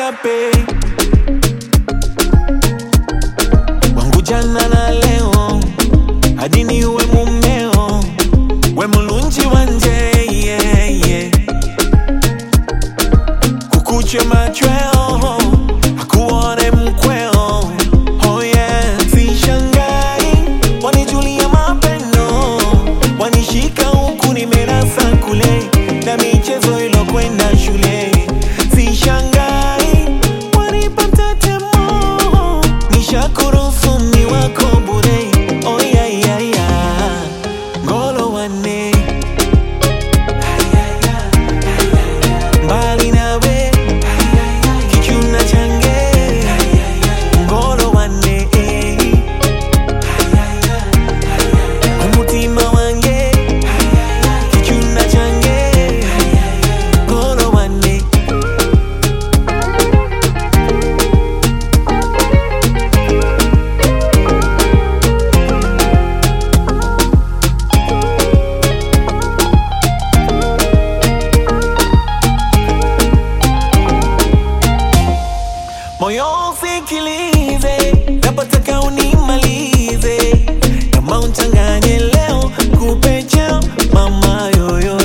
chape wangu jana na leo hadi ni uwe mumeo we mulunji wanje yeah, yeah. kukuche machweo akuone mkweo oh yeah. sishangai wanijulia mapendo wanishika huku nimerasa kule na michezo ilokwenda shule sishangai wanipata temo nishakuruhusu ni wako bure oh yeah, yeah, yeah. ngolo wane mbali nawe kichuna change ngolo wane umutima wange kichuna change ngolo wane moyo usikilize, napotaka unimalize, kama unchanganye leo kupe chao mama yoyo